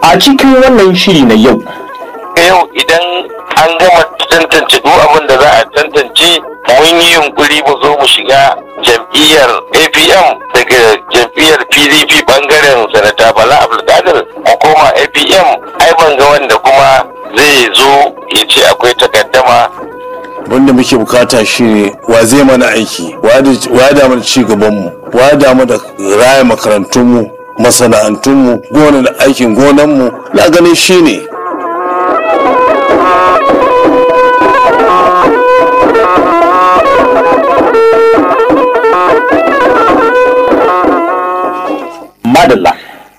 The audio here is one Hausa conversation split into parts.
a cikin wannan shiri na yau yau idan an gama tantance duk abin da za a tantance mun yi yunkuri mu zo mu shiga jam'iyyar apm daga jam'iyyar pdp bangaren sanata bala abdulkadir mu koma apm ai ban ga wanda kuma zai zo ya ce akwai takaddama wanda muke bukata shine wa zai mana aiki wa da mana ci gabanmu wa da mu da raya makarantunmu masana'antunmu gona da aikin gonanmu na ganin shine madalla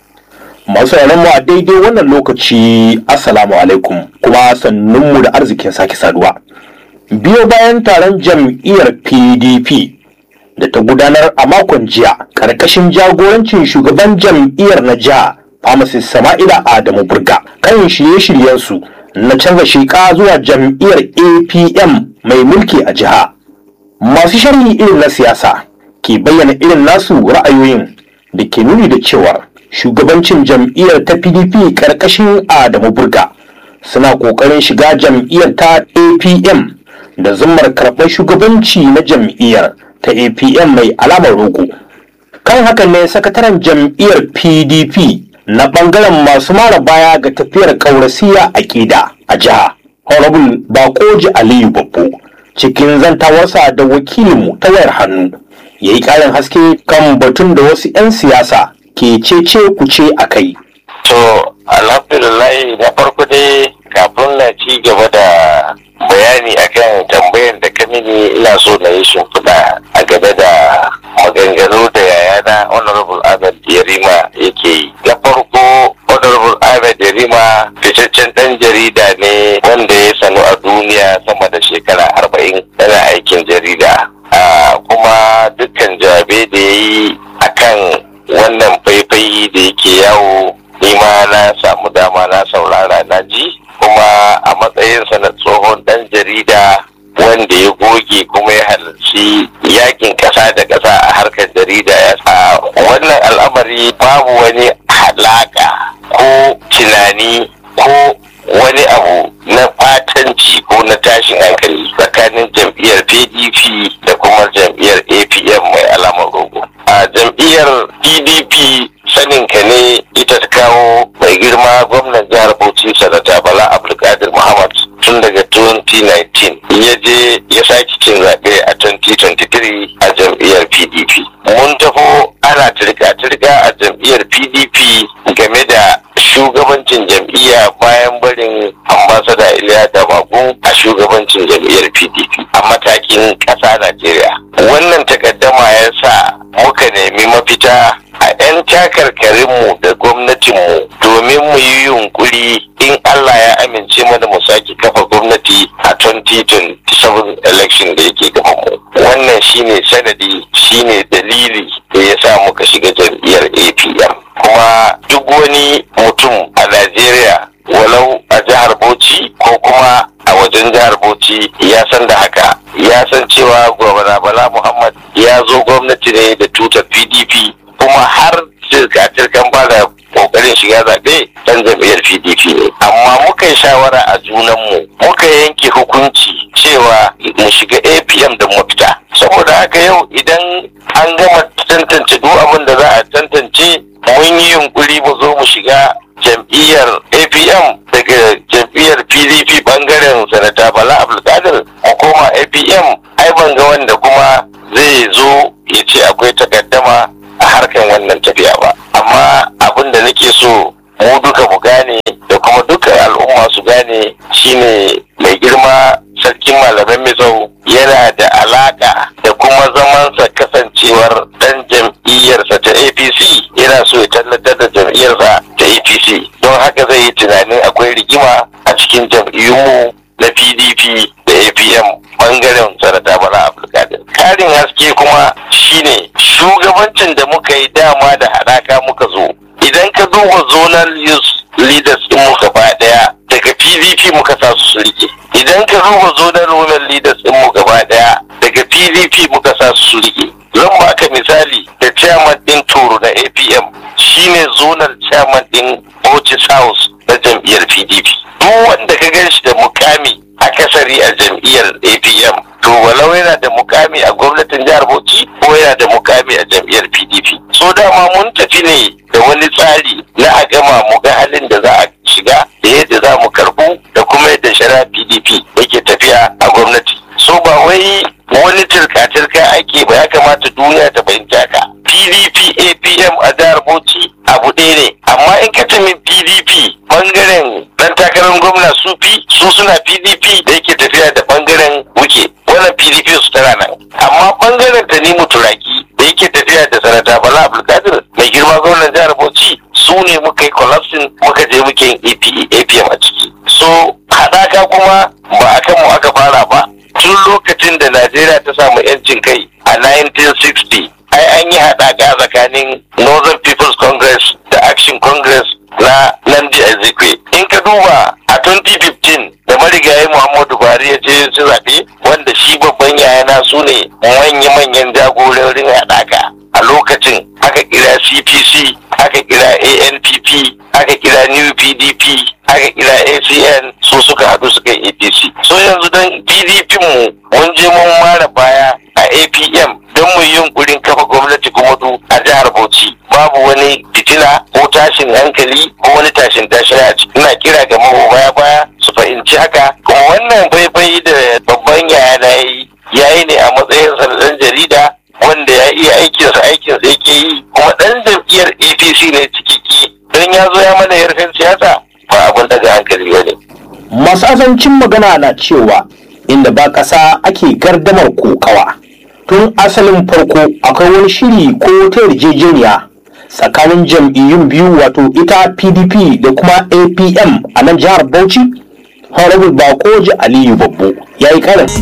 masu mu a daidai wannan lokaci assalamu alaikum kuma sannunmu da arzikin sake saduwa biyo bayan taron jam'iyyar pdp da ta gudanar a makon jiya karkashin jagorancin shugaban jam'iyyar na jiha pharmacist sama'ila adamu burga kan shirye-shiryensu na canza sheka zuwa jam'iyyar apm mai mulki a jiha masu sharhi irin na siyasa ke bayyana irin nasu ra'ayoyin da ke nuni da cewar shugabancin jam'iyyar ta pdp karkashin adamu burga suna kokarin shiga jam'iyyar ta apm da zummar karɓar shugabanci na jam'iyyar ta apm mai alamar rogo kan hakan ne sakataren jam'iyyar pdp na ɓangaren masu mara baya ga tafiyar ƙaurasiya a ƙida a jiha honorable bakoji aliyu babbo cikin zantawarsa da wakilinmu ta wayar hannu ya yi ƙarin haske kan batun da wasu 'yan siyasa ke cece kuce a kai. to alhamdulillah na farko dai kafin na ci gaba da bayani akan tambayar da ka mini ina so na yi shimfiɗa a game da maganganu da yayana honorable ahmed yarima yake yi na farko honorable ahmed yarima fitaccen ɗan jarida ne wanda ya sanu a duniya sama da shekara arba'in yana aikin jarida kuma dukkan jawabai da ya yi akan wannan faifai da yake yawo nima na samu dama na saurara na ji kuma a matsayinsa na tsohon dan jarida wanda ya goge kuma ya halarci yakin kasa da kasa a harkar jarida ya sa wannan al'amari babu wani halaka ko tunani ko wani abu na fatanci ko na tashin hankali tsakanin jam'iyyar pdp da kuma jam'iyyar apm mai alamar rogo a jam'iyyar pdp saninka ne ita ta kawo mai girma gwamnan jihar bauchi sanata bala abdulkadir muhammad tun daga 2019 ya je ya sake cin zaɓe a 2023 a jam'iyyar pdp mun tafo ana turka-turka a jam'iyyar pdp game da shugabancin jam'iyya bayan barin ambasada iliya damagun a shugabancin jam'iyyar pdp a matakin ƙasa najeriya wannan takaddama ya sa muka nemi mafita a 'yan takarkarinmu da gwamnatinmu domin mu yi yunkuri in Allah ya amince mana mu sake kafa gwamnati a 2027 election da yake gabanmu. Wannan shine sanadi shine dalili da ya sa muka shiga jam'iyyar APM. Kuma duk wani mutum a Najeriya walau a jihar Bauchi ko kuma a wajen jihar Bauchi ya san da haka ya san cewa gwamna Bala Muhammad ya zo gwamnati ne da tutar PDP kuma har cirka-cirkan ba da kokarin shiga zaɓe ɗan jam'iyyar pdp ne amma muka yi shawara a junanmu muka yanke hukunci cewa mu shiga apm da mafita saboda haka yau idan an gama tantance duk abin da za a tantance mun yi yunkuri mu zo mu shiga jam'iyyar apm daga jam'iyyar pdp bangaren sanata bala abdulkadir mu koma apm ai ban ga wanda kuma zai zo ya ce akwai takaddama a harkan wannan tafiya ba amma abin da nake so mu duka mu gane da kuma dukkan al'umma su gane shine mai girma sarkin malaman mizau yana da alaka da kuma zamansa kasancewar dan jam'iyyarsa ta apc yana so ya tallatar da jam'iyyarsa ta apc don haka zai yi tunanin akwai rigima a cikin jam'iyyunmu na pdp da apm bangaren sanata bala abdulkadir karin haske kuma shine shugabancin da muka yi dama da haɗaka muka zo idan ka duba zonal youth leaders din mu gaba daya daga pdp muka sa su rike idan ka duba zonal women leaders din mu gaba daya daga pdp muka sa su rike zan baka misali da chairman din toro na apm shine zonal chairman din bauchi service house na jam'iyyar pdp duk wanda ka gan shi da mukami akasari a jam'iyyar apm to walau yana da mukami a gwamnatin jihar bauchi ko yana da mukami a jam'iyyar pdp so dama mun tafi ne da wani tsari na a gama mu ga halin da za a shiga da yadda za mu karbu da kuma yadda shari'a pdp yake tafiya a gwamnati so ba wai wani turka-turka ake ba ya kamata duniya ta fahimci haka pdp apm a jihar bauchi abu ɗaya ne amma in ka tumi pdp bangaren dan takarar gwamna su fi su suna pdp da yake tafiya da bangaren wuke wannan pdp su tana nan amma bangaren ta nemo turaki da yake tafiya da sanata bala abdulkadir mai girma gwamnan jihar bauchi su ne muka yi collapsing muka je muke yin apm a ciki so haɗaka kuma ba akan mu aka fara ba tun lokacin da najeriya ta samu 'yancin kai a 1960 ai an yi haɗaka tsakanin northern people's congress da action congress na nandi ezekwe in ka duba a 2015 da marigayi muhammadu buhari ya ce su zaɓe wanda shi babban yayana su ne manya-manyan jagororin haɗaka a lokacin aka kira cpc aka kira anpp aka kira new pdp aka kira acn su suka haɗu suka yi apc so yanzu don pdp mu mun je mun mara baya a apm don mu yi yunkurin kafa gwamnati kuma du a jihar bauchi babu wani fitina ko tashin hankali ko wani tashin tashin a ciki ina kira ga baya baya su fahimci haka kuma wannan faifai da babban yaya na yi yayi ne a matsayin ɗan jarida wanda ya iya aikinsa aikinsa yake yi kuma ɗan jam'iyyar apc ne cikiki don ya zo ya mana yarfin siyasa ba abin daga hankali ba ne. masu azancin magana na cewa inda ba ƙasa ake gardamar kokawa tun asalin farko akwai wani shiri ko ta yarjejeniya tsakanin jam'iyyun biyu wato ita pdp da kuma apm a nan jihar bauchi honorable bakoji aliyu babbo ya yi karin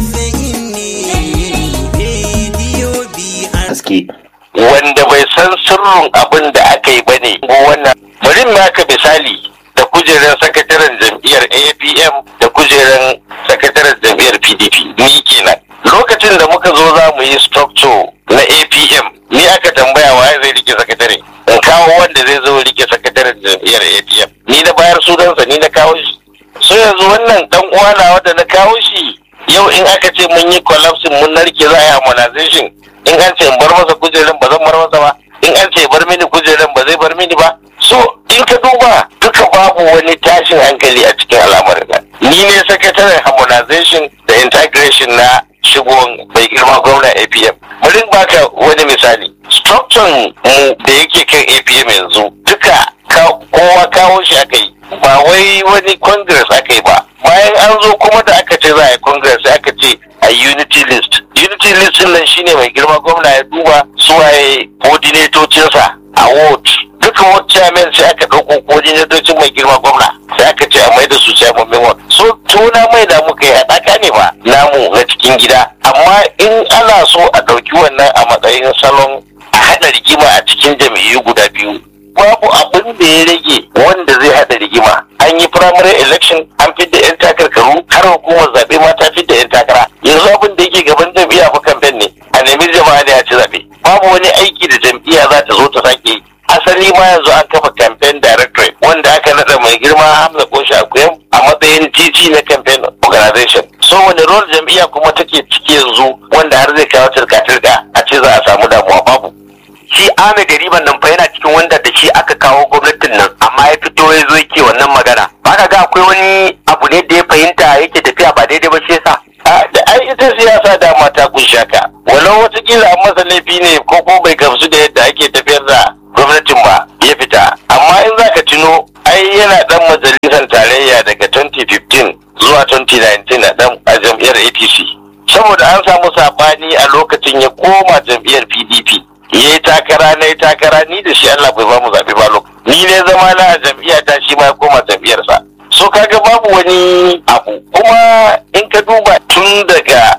haske wanda bai san sirrin abin da aka yi ba ne wannan bari naka misali da kujerar sakataren jam'iyyar apm da kujerar sakataren jam'iyyar pdp ni kenan lokacin da muka zo za mu yi structure na apm ni aka tambaya waye zai rike sakatare in kawo wanda zai zo rike sakataren jam'iyyar apm ni na bayar sunansa ni na kawo shi so yanzu wannan dan uwa na wanda na kawo shi yau in aka ce mun yi collapsing mun narke za a yi harmonization in an ce in bar masa kujeran ba zan bar masa ba in an ce bar mini kujeran ba zai bar mini ba so in ka duba duka babu wani tashin hankali a cikin al'amarin nan ni ne sakataren harmonization da integration na shigon bai girma gwamna apm bari baka wani misali structure mu da yake kan apm yanzu duka kowa kawo shi aka yi ba wai wani congress aka yi ba bayan an zo kuma da aka ce za a yi congress aka ce a unity list unity list din nan shine mai girma gwamna ya duba suwaye coordinatocinsa a ward duka ward chairman sai aka ɗauko coordinatocin mai girma gwamna sai aka ce a mai da su chairman ward so tuna mai da muka yi haɗaka ne ba namu na cikin gida amma in ana so a ɗauki wannan a matsayin salon a haɗa rigima a cikin jam'iyyu guda biyu babu abin da ya rage wanda zai haɗa rigima an yi primary election an fidda 'yan takarkaru har hukumar zaɓe ma ta fidda 'yan takara yanzu abin da yake gaban jam'iyya fa kamfen ne a nemi jama'a ne a ci zaɓe babu wani aiki da jam'iyya za ta zo ta sake yi asali ma yanzu an kafa campaign directorate wanda aka naɗa mai girma hamza koshi akuyam a matsayin titi na campaign organization so wani role jam'iyya kuma take ciki yanzu wanda har zai kawo turka-turka a ce za a samu damuwa babu shi Ahmed Riban nan fa yana cikin wanda da shi aka kawo gwamnatin nan amma ya fito ya zo yake wannan magana ba ka ga akwai wani abu ne da ya fahimta yake tafiya ba daidai ba shi yasa da ai ita siyasa dama ta kunsha ka walau watakila an masa laifi ne ko ko bai gamsu da yadda ake tafiyar da gwamnatin ba ya fita amma in za ka tuno ai yana dan majalisar tarayya daga 2015 zuwa 2019 a dan a jam'iyyar apc saboda an samu sabani a lokacin ya koma jam'iyyar pdp ya yi takara na yi takara ni da shi Allah bai ba mu zaɓe ba lokacin ni ne zama na a jam'iyya ta shi ma ya koma jam'iyyarsa so kaga babu wani abu kuma in ka duba tun daga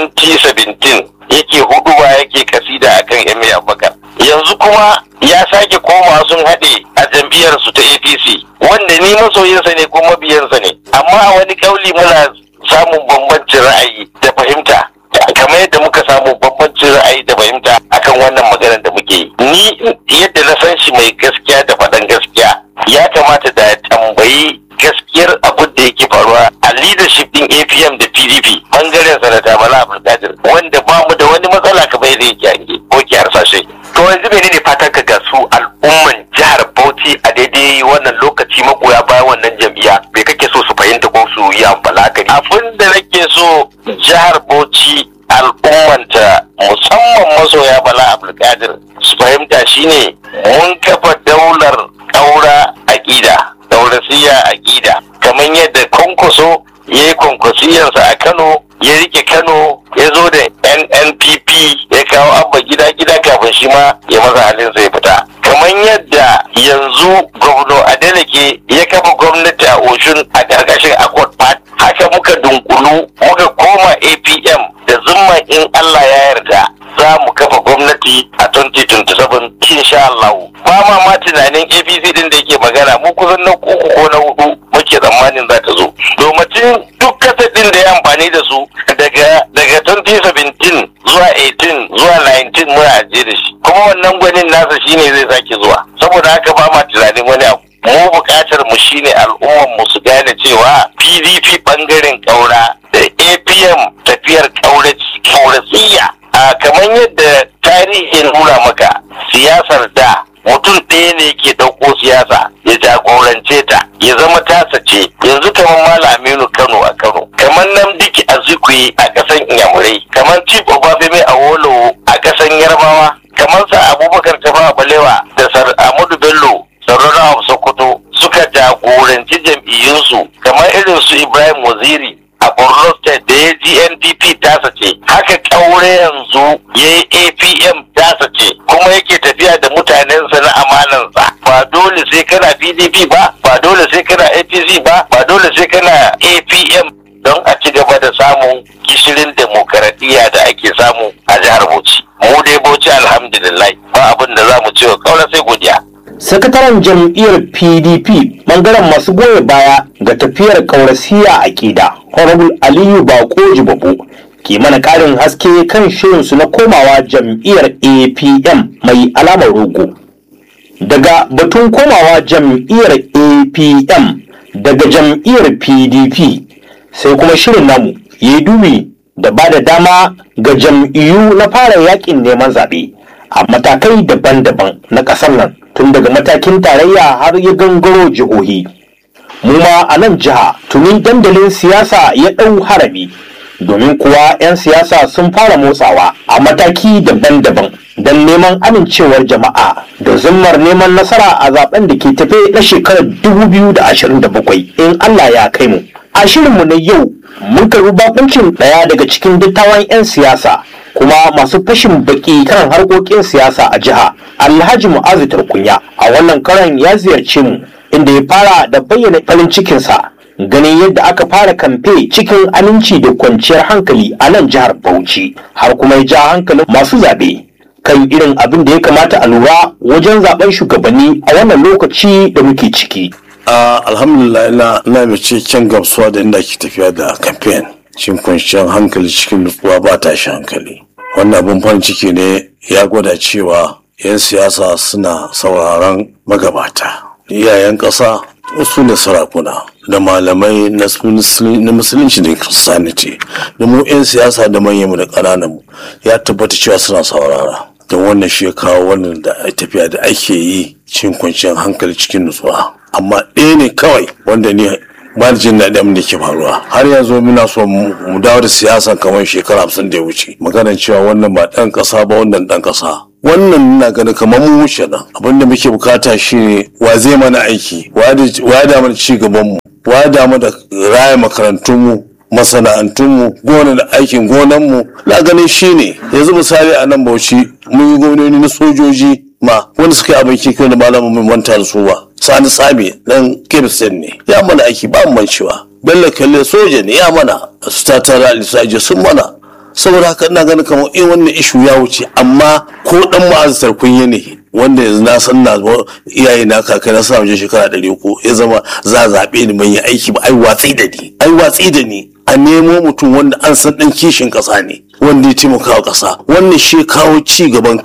2017 yake huduba yake kasida akan Emir Abubakar yanzu kuma ya sake koma sun haɗe a jam'iyyar su ta APC wanda ni masoyinsa ne ko mabiyansa ne amma a wani kauli muna samun bambancin ra'ayi da fahimta kamar yadda muka samu bambancin ra'ayi da fahimta akan wannan maganar da muke yi ni yadda na san shi mai gaskiya da faɗan gaskiya ya kamata da a tambayi gaskiyar abin da yake faruwa a leadership din APM da PDP bangaren sanata Bala Abdulkadir wanda ba mu da wani matsala kamar yadda yake hange ko ke harsashe. To yanzu menene fatan ka ga su al'umman jihar Bauchi a daidai wannan lokaci magoya bayan wannan jam'iyya me kake so su fahimta ko su yi amfani Abin da nake so jihar Bauchi al'ummanta musamman masoya Bala Abdulkadir su fahimta shine mun kafa daular ƙaura aƙida daurasiya aƙida kamar yadda kwankwaso ya yi kwankwasiyarsa a Kano ya rike Kano ya zo da NNPP ya kawo abba gida gida kafin shi ma ya maza halin zai fita kamar yadda yanzu gwamna Adeleke ya kafa gwamnati a Oshun a ƙarƙashin Accord Party haka muka dunkulu muka koma APM da zumma in Allah ya yarda za mu kafa gwamnati a 2027 insha Allah ba ma ma tunanin APC din da yake magana mu kusan na uku ko na hudu muke tsammanin za ta zo domin duk kasa din da ya amfani da su daga daga 2017 zuwa 18 zuwa 19 muna ajiye da shi kuma wannan gwanin nasa shine zai sake zuwa saboda haka ba ma tunanin wani abu mu buƙatar mu shine al'ummar mu su gane cewa PDP bangaren ƙaura da APM tafiyar ƙaurasiya a kamar yadda tarihi nuna maka siyasar da mutum ɗaya ne ke ɗauko siyasa ya jagorance ta ya zama tasa ce yanzu kamar malaminu kano a kano kamar namdiki azikwe a ƙasan inyamurai kamar chief obafemi a wolowo a ƙasan yarbawa kamar sa abubakar tafa balewa da sar amadu bello sarrauna sokoto suka jagoranci jam'iyyunsu kamar irin su ibrahim waziri a borno state da ya gnpp tasa ce haka kaure yanzu ya yi apm tasa ce kuma yake tafiya da mutanensa na amanansa ba dole sai kana pdp ba ba dole sai kana apc ba ba dole sai kana apm don a ci gaba da samun gishirin demokaradiyya da ake samu a jihar bauchi mu dai bauchi alhamdulillah ba abin da za mu ce wa kaura sai godiya sakataren jam'iyyar pdp bangaren masu goya baya ga tafiyar kaurasiya a ƙida honorable aliyu bako jibabu ke mana ƙarin haske kan shirinsu na komawa jam'iyyar apm mai alamar rogo daga batun komawa jam'iyyar apm daga jam'iyyar pdp sai kuma shirin namu ya yi dubi da ba da dama ga jam'iyyu na fara yakin neman zaɓe a matakai daban-daban na ƙasar nan tun daga matakin tarayya har ya gangaro jihohi mu ma a nan jiha tuni dandalin siyasa ya ɗau harami domin kuwa 'yan siyasa sun fara motsawa a mataki daban-daban don neman amincewar jama'a da zummar neman nasara a zaben da ke tafe na shekarar 2027 in Allah ya kai mu a shirinmu na yau mun karbi bakuncin ɗaya daga cikin dattawan 'yan siyasa kuma masu fashin baki kan harkokin siyasa a jiha alhaji mu'azu tarkunya a wannan karan ya ziyarce mu inda ya fara da bayyana farin cikinsa ganin yadda aka fara kamfe cikin aminci da kwanciyar hankali a nan jihar bauchi har kuma ya ja hankalin masu zaɓe kan irin abin da ya kamata a lura wajen zaben shugabanni a wannan lokaci da muke ciki a alhamdulillah ina ina mai cikakken gamsuwa da inda ake tafiya da campaign cikin kwanciyar hankali cikin nutsuwa ba tashi hankali wannan abin farin ciki ne ya gwada cewa 'yan siyasa suna sauraron magabata iyayen ƙasa su ne sarakuna da malamai na musulunci da christianity da mu 'yan siyasa da manyanmu da ƙanananmu ya tabbata cewa suna saurara don wannan shi ya kawo wannan da tafiya da ake yi cikin kwanciyar hankali cikin nutsuwa amma ɗaya ne kawai wanda ne ba da jin daɗin abin da ke faruwa har yanzu muna so mu dawo da siyasa kamar shekara hamsin da ya wuce maganar cewa wannan ba ɗan ƙasa ba wannan ɗan ƙasa wannan na ganin kamar mu wuce nan abin da muke bukata shine wa zai mana aiki wa da mana ci gaban mu wa da mana raya makarantun mu masana'antunmu gona da aikin gonanmu na ganin shine yanzu misali a nan bauchi mun yi gwamnoni na sojoji ma wanda suka yi abin kikin da malamin mai manta da su ba sani sami dan kebisen ne ya mana aiki ba mu mancewa bello kalle soja ne ya mana su ta tara alisaje sun mana saboda haka ina ganin kamar in wannan ishu ya wuce amma ko dan ma'azatar kunya ne wanda yanzu na san na iyaye na kakai na sa wajen shekara ɗari uku ya zama za a zaɓe ni ban yi aiki ba ai watsi da ni ai watsi da ni a nemo mutum wanda an san ɗan kishin ƙasa ne wanda ya taimaka wa ƙasa wannan shi kawo ci gaban kano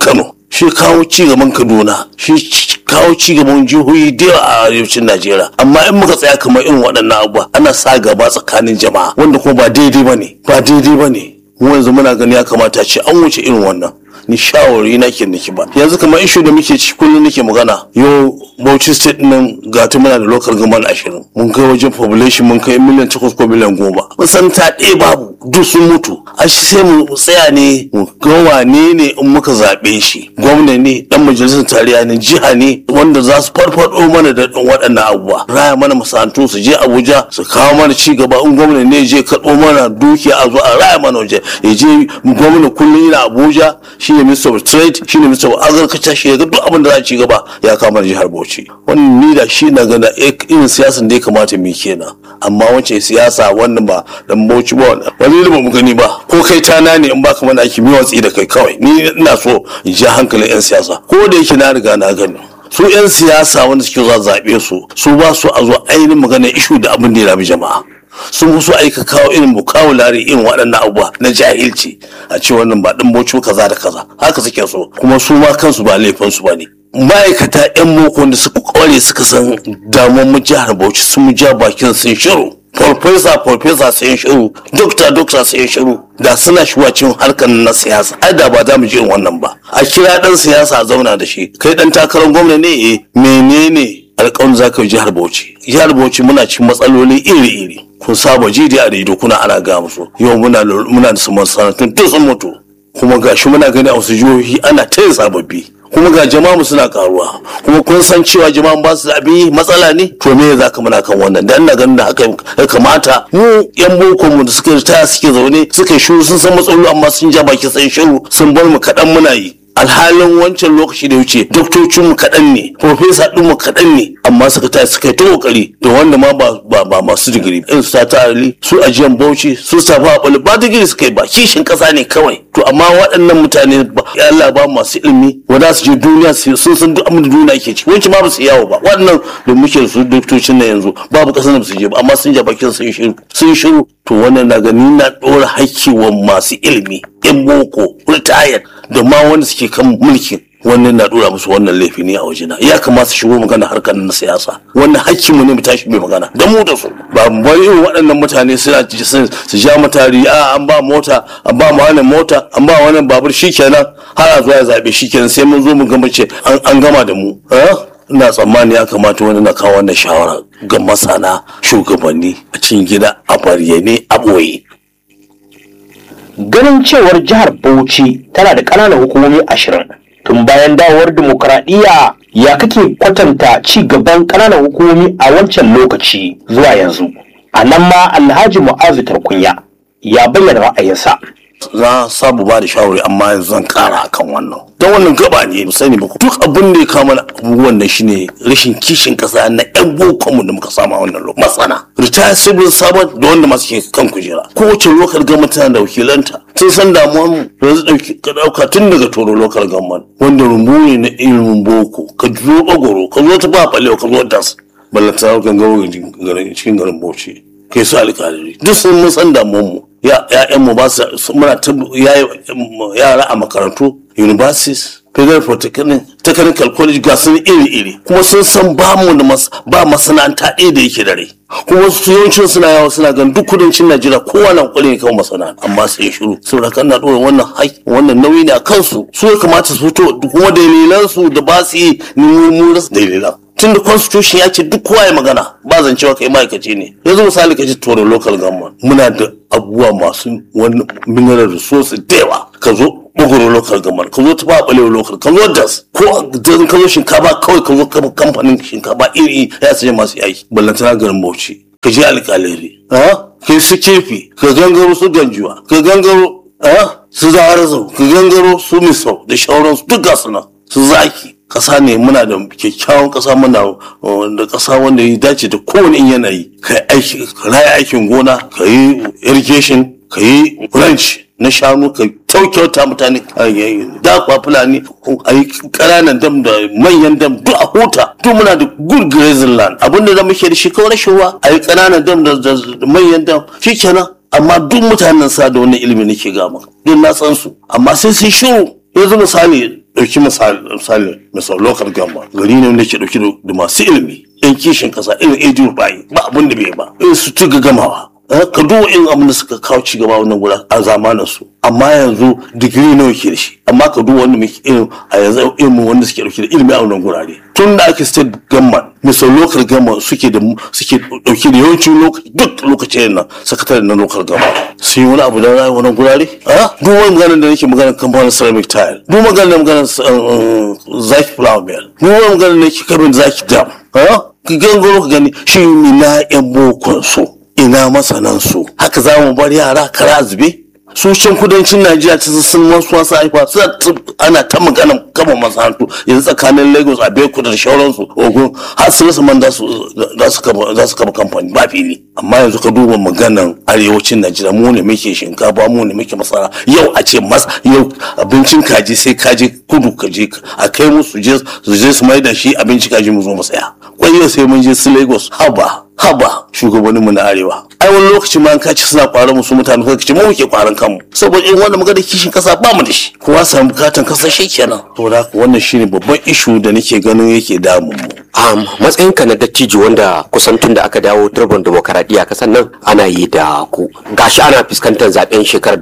shi kawo ci gaban kaduna shi kawo ci gaban jihohi da yawa a arewacin najeriya amma in muka tsaya kamar irin waɗannan abubuwa ana sa gaba tsakanin jama'a wanda kuma ba daidai ba ne ba daidai ba ne mu yanzu muna gani ya kamata ce an wuce irin wannan ni shawari na ke niki ba yanzu kamar ishu da muke ci kullum nake magana yau bauchi state nan ga ta muna da local government ashirin mun kai wajen population mun kai miliyan takwas ko miliyan goma mun san ta ɗaya babu duk sun mutu a shi sai mu tsaya ne mu ga wane ne in muka zaɓe shi gwamna ne dan majalisar tarayya ne jiha ne wanda za su farfaɗo mana da waɗannan abubuwa raya mana masana'antu su je abuja su kawo mana ci gaba in gwamna ne je karɓo mana dukiya a zo a raya mana waje ya je gwamna kullum yana abuja shi ne minister of trade shi ne minister of agriculture shi ya ga duk abin da za a ci gaba ya kama jihar bauchi wannan ni da shi na gana irin siyasan da ya kamata mu kenan amma wancan siyasa wannan ba dan bauchi ba wani da ba mu gani ba ko kai tana ne in baka mana aiki mi watsi da kai kawai ni ina so in ji hankalin yan siyasa ko da yake na riga na gani su 'yan siyasa wanda suke zuwa zaɓe su su ba su a zo ainihin magana ishu da abin da ya rabi jama'a sun fi so aika kawo irin bukawulari irin waɗannan abubuwa na jahilci a ce wannan ba ɗin boco kaza da kaza haka suke so kuma su ma kansu ba laifin su ba ne ma'aikata 'yan moko da suka kware suka san damuwar mu jihar bauchi sun mu ja bakin sun shiru farfesa farfesa sun shiru dokta dokta sun shiru da suna shuwacin harkar na siyasa ai da ba za mu ji wannan ba a kira dan siyasa a zauna da shi kai dan takarar gwamna ne eh menene alƙawarin za ka yi jihar bauchi jihar bauchi muna cikin matsaloli iri-iri kun saba ji da a rediyo kuna ana ga musu yau muna muna da masana'antun duk sun mutu kuma gashi muna gani a wasu jihohi ana ta yin sababbi kuma ga jama'a suna karuwa kuma kun san cewa jama'a ba su da abin matsala ne to me za ka muna kan wannan dan ina ganin da haka ya kamata mu yan boko mu da suka ritaya suke zaune suka shiru sun san matsaloli amma sun ja baki sun shiru sun bar mu kaɗan muna yi alhalin wancan lokaci da wuce doktocin mu kaɗan ne profesa ɗin mu kaɗan ne amma suka tashi suka yi ta kokari da wanda ma ba ba masu digiri in su ta ali su ajiyan bauchi su safa a ba digiri suka yi ba kishin ƙasa ne kawai to amma waɗannan mutane ba ya Allah ba masu ilimi wanda su je duniya sun san duk abin da duniya ke ci wancan ma ba su yawo ba waɗannan da muke da su doktocin na yanzu babu ƙasar da su je ba amma sun ja bakin sun shiru sun shiru to wannan na gani na ɗora haƙƙi wa masu ilimi yan boko retired da ma wanda suke kan mulki wannan na dora musu wannan laifi ne a wajena ya kamata shigo magana harkar na siyasa wannan hakkin mu ne mu tashi mai magana da mu da su ba mu bari irin waɗannan mutane suna su ja matari a an ba mota an ba mu wannan mota an ba wannan babur shikenan har a zuwa ya zabe shikenan sai mun zo mu gama ce an gama da mu ina tsammani ya kamata wani na kawo wannan shawara ga masana shugabanni a cikin gida a bayyane a ɓoye ganin cewar jihar bauchi tana da ƙananan hukumomi ashirin tun bayan dawowar dimokuraɗiyya ya kake kwatanta ci gaban ƙananan hukumomi a wancan lokaci zuwa yanzu a nan ma alhaji mu'azu tarkunya ya bayyana ra'ayinsa za sabu ba da shawari amma yanzu zan kara akan wannan don wannan gaba ne mu sani ba duk abin da ya kama abubuwan nan shine rashin kishin kasa na yan bokon mu da muka samu a wannan lokacin matsana retire civil servant da wanda masu ke kan kujera kowace lokal government tana da wakilanta sun san damuwar mu yanzu dauki ka dauka tun daga toro local government wanda rumbu ne na ilimin boko ka zo bagoro ka zo ta ba balewa ka zo das ballanta gangaro cikin garin bauchi kai su alƙalari duk sun mun san damuwar mu ya'yan mu ba su muna ta yara a makarantu universities federal technical college ga sun iri-iri kuma sun san ba mu da ba masana'anta ɗaya da yake da rai kuma su yawancin suna yawa suna gan duk kudancin najeriya kowa na kwale kan masana'anta amma sai shiru saboda kan na ɗora wannan haƙƙi wannan nauyi ne a kansu su ya kamata su fito kuma dalilan su da ba su yi mu rasa dalilan tun da constitution ya ce duk kowa ya magana ba zancewa kai ma'aikaci ne yanzu misali ka ji toro local government muna da abubuwa masu wani mineral resources da yawa ka zo bugoro local government ka zo ta ba balewa local ka zo das ko dan ka zo shinkafa kawai ka zo kamfanin shinkafa iri ya saje masu yaki ballantana garin bauchi ka je alƙalari ka su kefi ka gangaro su ganjuwa ka gangaro su zaharazu ka gangaro su misau da shauransu duk gasu nan su zaki kasa ne muna da kyakkyawan kasa muna da kasa wanda ya dace da kowane yanayi ka yi aiki ka raya aikin gona ka yi irrigation ka yi ranch na shanu ka kyaukyauta mutane dakwa fulani a yi ƙananan dam da manyan dam duk a huta duk muna da good grazing land abinda da muke da shi kawai rashin ruwa a yi ƙananan dam da manyan dam shi kenan amma duk mutanen sa da wannan ilimi nake gama don na san su amma sai sun shiru yanzu misali ɗauki misali misali misali local gamba gari ne wanda ke ɗauki da masu ilimi yan kishin kasa irin edu bayi ba abin da bai ba irin su tuga gamawa ka duba irin abin da suka kawo ci gaba wannan gura a zamanin su amma yanzu digiri nawa ke da shi amma ka duba wanda muke irin a yanzu ilimin wanda suke dauke da ilimi a wannan gurare tun da ake state government misal local government suke da suke dauke da yawancin lokaci duk lokacin nan sakatare na local government sun yi wani abu da rayu wannan gurare a duk wani magana da nake magana kamfanin ceramic tile duk magana da magana zaki flower mill duk wani magana da nake kabin zaki dam a ka gangaro ka gani shi na yan bokon su ina masanan su haka za mu bar yara kara zube su can kudancin najeriya ta sun wasu wasu haifa ana ta magana kama masana'antu yanzu tsakanin lagos a bekuta da shauransu ogun har su rasa man za su kama kamfani ba fili amma yanzu ka duba maganan arewacin najeriya mu ne muke shinkafa mu ne muke masara yau a ce mas yau abincin kaji sai kaji kudu kaji a kai musu su je su mai da shi abincin kaji mu zo mu saya kwai sai mun je su lagos haba haba shugabannin mu na arewa ai wani lokaci ma an kaci suna kwaran mu su mutane suka ce mu muke kwaran kanmu saboda in wanda magana kishin kasa ba mu da shi kowa samu bukatan kasa shi kenan to da wannan shine babban ishu da nake ganin yake damun mu um, matsayinka na dattijo wanda kusan tun da aka dawo turban demokaradiyya kasan nan ana yi da ku gashi ana fuskantar zaben shekarar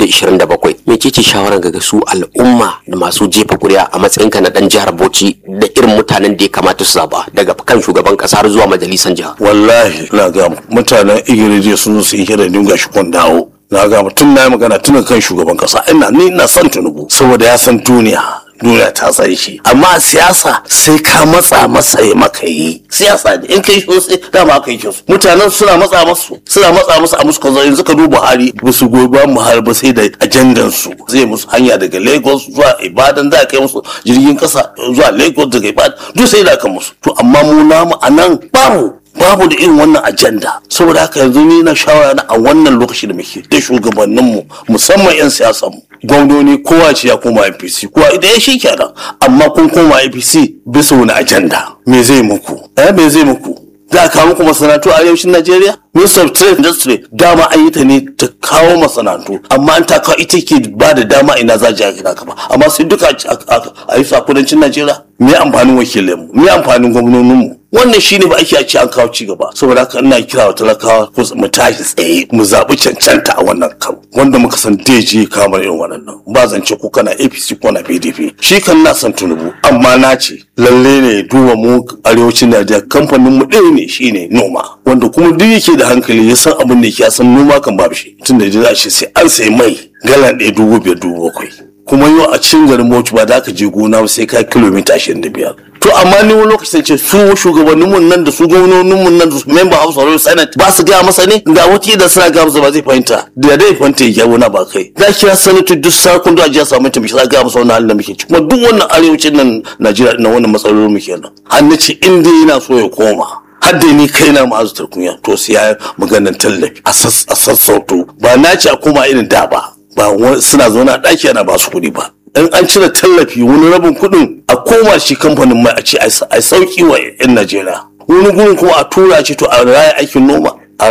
2027 mecece shawaran ga su al'umma da masu jefa kuri'a a matsayinka na dan jihar Bauchi da irin mutanen da ya kamata su zaba daga kan shugaban kasa har zuwa majalisar jiha wallahi na ga mutanen igirije sun zo su yi hira dinga shi kun dawo na ga tun na yi magana tun kan shugaban kasa ina ni ina son tunubu saboda ya san duniya duniya ta san shi amma siyasa sai ka matsa masa ya maka yi siyasa ne in kai shi sai dama kai shi mutanen suna matsa masu suna matsa masu a musu kaza yanzu ka duba Buhari ba su goyi ba Buhari ba sai da ajandan su zai musu hanya daga Lagos zuwa Ibadan za kai musu jirgin kasa zuwa Lagos daga Ibadan duk sai da ka musu to amma mu namu anan babu babu da irin wannan ajanda saboda haka yanzu ni na shawara na a wannan lokaci da muke da shugabanninmu musamman 'yan siyasanmu gwamnoni kowa ce ya koma apc kowa idan ya shi kenan amma kun koma apc bisa wani ajanda me zai muku eh me zai muku za a kawo muku masana'antu a arewacin najeriya minister of trade industry dama an yi ta ne ta kawo masana'antu amma an ta kawo ita ke ba da dama ina za a gina ka ba amma sai duka a yi sa kudancin najeriya me amfanin wakilinmu me amfanin gwamnoninmu wannan shine ba ake ce an kawo ci gaba saboda haka ina kira wa talakawa ko mu tashi tsaye mu zaɓi cancanta a wannan karo wanda muka san daji kamar irin waɗannan ba zance ko kana APC ko na PDP shi kan na san tunubu amma na ce lalle ne duba mu arewacin Najeriya kamfanin mu ɗaya ne shine noma wanda kuma duk yake da hankali ya san abin da yake ya san noma kan babu shi tunda da za a ce sai an sayi mai galan ɗaya dubu biyar dubu bakwai kuma yau a cikin garin Bauchi ba za ka je gona ba sai ka kilomita ashirin da biyar. To amma ni wani lokacin ce su shugabannin mun nan da su gwamnonin mun nan da su member house of senate ba su gaya masa ne da wata da suna gaya masa ba zai fahimta da dai fahimta ya wani ba kai. Da kira sanatu duk sakon da ajiya samu ta mishi gaya masa wannan halin da muke ci kuma duk wannan arewacin nan Najeriya na wannan matsalolin muke nan. Har na ce in dai yana so ya koma. har da ni kaina ma'azutar kunya to sai ya maganar tallafi a sassauto ba na ce a koma irin da ba ba suna zaune a ɗaki ana ba su kuɗi ba in an cire tallafi wani rabin kuɗin a koma shi kamfanin mai a ce a sauki wa 'yan najeriya wani gurin kuma a tura ce to a raya aikin noma a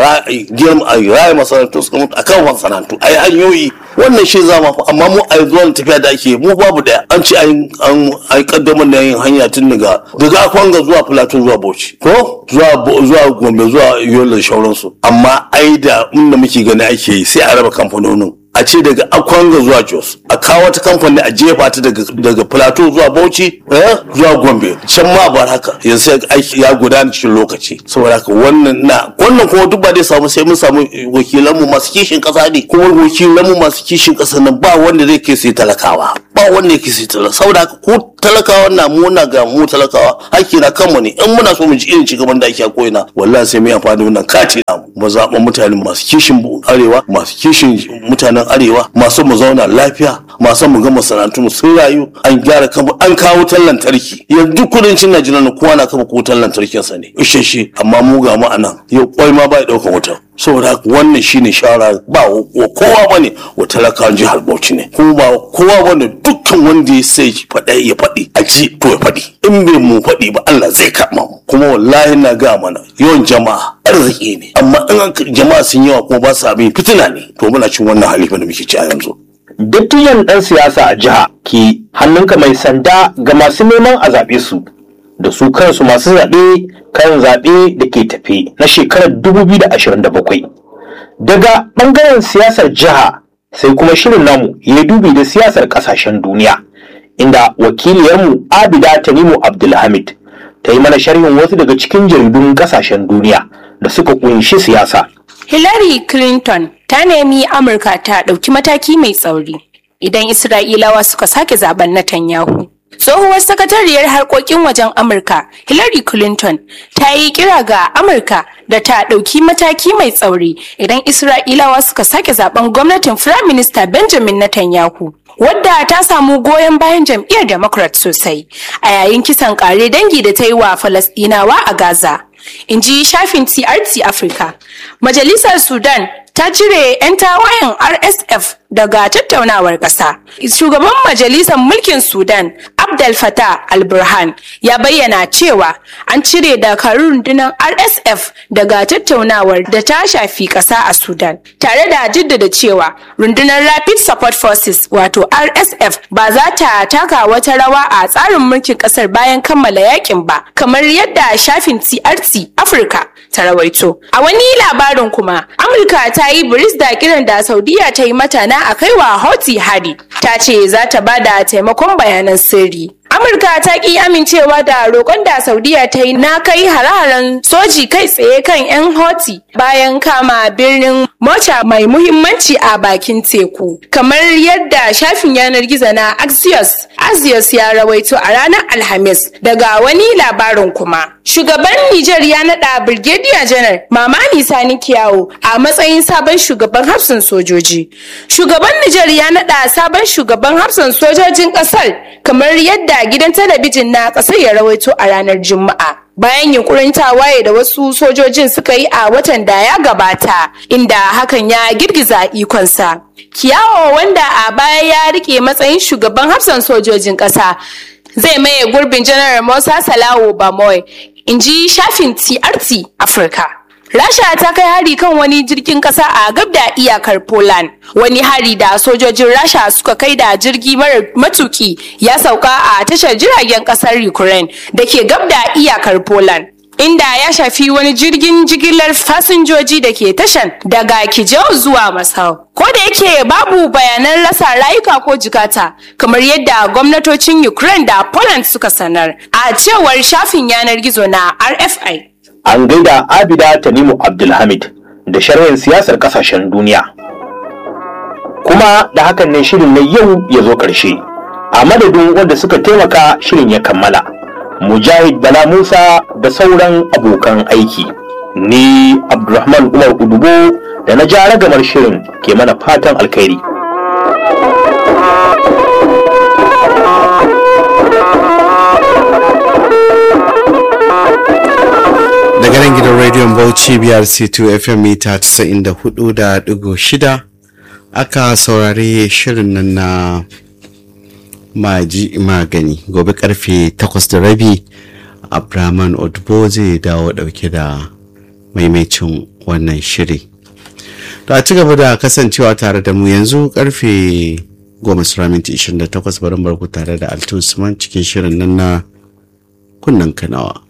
raya masana'antu suka mutu a kan masana'antu a yi hanyoyi wannan shi zama amma mu a zuwa tafiya da ake mu babu daya an ce an yi kaddamar da yin hanya tun daga daga akwanga zuwa plateau zuwa bauchi ko zuwa gombe zuwa yola da shauransu amma ai da inda muke gani ake yi sai a raba kamfanonin a ce daga akwanga zuwa jos a kawo wata kamfani a jefa ta daga plateau zuwa bauchi zuwa gombe can ma ba haka yanzu aiki ya gudana cikin lokaci saboda haka wannan na wannan kuma duk ba dai samu sai mun samu wakilanmu masu kishin kasa ne kuma wakilanmu masu kishin kasa nan ba wanda zai kai sai talakawa ba wanda yake sai talakawa saboda haka ko talakawa na mu na ga mu talakawa hakki na kanmu ne in muna so mu ji irin cigaban da ake a koina wallahi sai mu yi amfani da wannan kati na mu zaɓa mutane masu kishin arewa masu kishin mutanen arewa masu mu zauna lafiya masu mu ga masana'antu mu sun rayu an gyara kan an kawo wutar lantarki yanzu kudancin najeriya na kowa na kafa wutar lantarkin sa ne isheshe amma mu ga mu anan yau kwai ma ba ya ɗaukan wutar saboda haka wannan shine shawara ba wa kowa bane wa talakawan jihar Bauchi ne kuma ba kowa bane dukkan wanda ya sai faɗa ya faɗi a ji to ya faɗi in bai mu faɗi ba Allah zai kama mu kuma wallahi na ga mana yawan jama'a arziki ne amma in jama'a sun yawa kuma ba su abin fitina ne to muna cin wannan halifa da muke ci a yanzu dattijan ɗan siyasa a jiha ke hannunka mai sanda ga masu neman a zaɓe su da su kansu masu zaɓe kan zaɓe da ke tafe na shekarar 2027 daga ɓangaren siyasar jiha sai kuma shirin namu ya dubi da siyasar ƙasashen duniya inda wakiliyarmu abida tanimu abdulhamid ta yi mana sharhin wasu daga cikin jaridun ƙasashen duniya da suka ƙunshi siyasa Hillary Clinton ta nemi Amurka ta ɗauki mataki mai tsauri idan Isra'ilawa suka sake zaben Netanyahu. Tsohuwar sakatariyar harkokin wajen Amurka Hillary Clinton ta yi kira ga Amurka da ta ɗauki mataki mai tsauri idan Isra'ilawa suka sake zaben gwamnatin Firayim Minista Benjamin Netanyahu. Wadda ta samu goyon bayan jam'iyyar Democrat sosai a yayin kisan kare dangi da ta yi wa Falasɗinawa a Gaza. in ji shafin TRT Africa. Majalisar Sudan ta cire 'yan tawayen RSF daga tattaunawar ƙasa. Shugaban Majalisar Mulkin Sudan, Abdel Fattah al-Burhan, ya bayyana cewa an cire dakarun rundunar RSF daga tattaunawar da ta shafi ƙasa a Sudan, tare da jaddada cewa rundunar Rapid Support Forces wato RSF ba za ta taka wata rawa a tsarin mulkin ƙasar bayan kammala yakin ba, kamar yadda shafin TRT Africa ta rawaito. A wani labarin kuma, Amurka ta yi biris da kiran da Saudiya ta yi mata na a kaiwa Houthi hari. Ta ce za ta ba da taimakon bayanan sirri. Amurka ta ki amincewa da roƙon da Saudiya ta yi na kai hare-haren soji kai tsaye kan 'yan Houthi bayan kama birnin Mocha mai muhimmanci a bakin teku. Kamar yadda shafin yanar gizo na Axios, Axios ya rawaito a ranar Alhamis daga wani labarin kuma. Shugaban Nijar ya naɗa Brigadier Janar Mamani Sani Kiyawo a matsayin sabon shugaban hafsan sojoji. Shugaban Nijar ya naɗa sabon shugaban hafsan sojojin ƙasar kamar yadda gidan talabijin na ƙasar ya rawaito a ranar Juma'a. Bayan yunkurin tawaye da wasu sojojin suka yi a watan da ya gabata, inda hakan ya girgiza ikonsa. Kiyawo wanda a baya ya rike matsayin shugaban hafsan sojojin ƙasa zai maye gurbin janar Musa Salawo Bamoy, in ji shafin TRT Africa. Rasha ta kai hari kan wani jirgin kasa a gab da iyakar Poland. Wani hari da sojojin Rasha suka kai da jirgi mara matuki ya sauka a tashar jiragen kasar Ukraine da ke gab da iyakar Poland. Inda ya shafi wani jirgin jigilar fasinjoji da ke tashan daga Kijau zuwa Masau. Ko da yake babu bayanan rasa rayuka ko jikata kamar yadda gwamnatocin Ukraine da Poland suka sanar a cewar shafin yanar gizo na RFI. an gaida abida tanimu abdulhamid da sharhin siyasar kasashen duniya kuma da hakan ne shirin na yau ya zo ƙarshe a madadin wanda suka taimaka shirin ya kammala mujahid bala musa da sauran abokan aiki ni abdulrahman umar udubo da na ja ragamar shirin ke mana fatan alkhairi daga nan gidan rediyon bauchi brc2 fm mita 94.6 aka saurari shirin nan na maji magani gobe karfe 8 da rabi abraman odbo zai dawo dauke da maimacin wannan shiri to a ci gaba da kasancewa tare da mu yanzu karfe 10 28 barin barku tare da altu usman cikin shirin nan na kunnen kanawa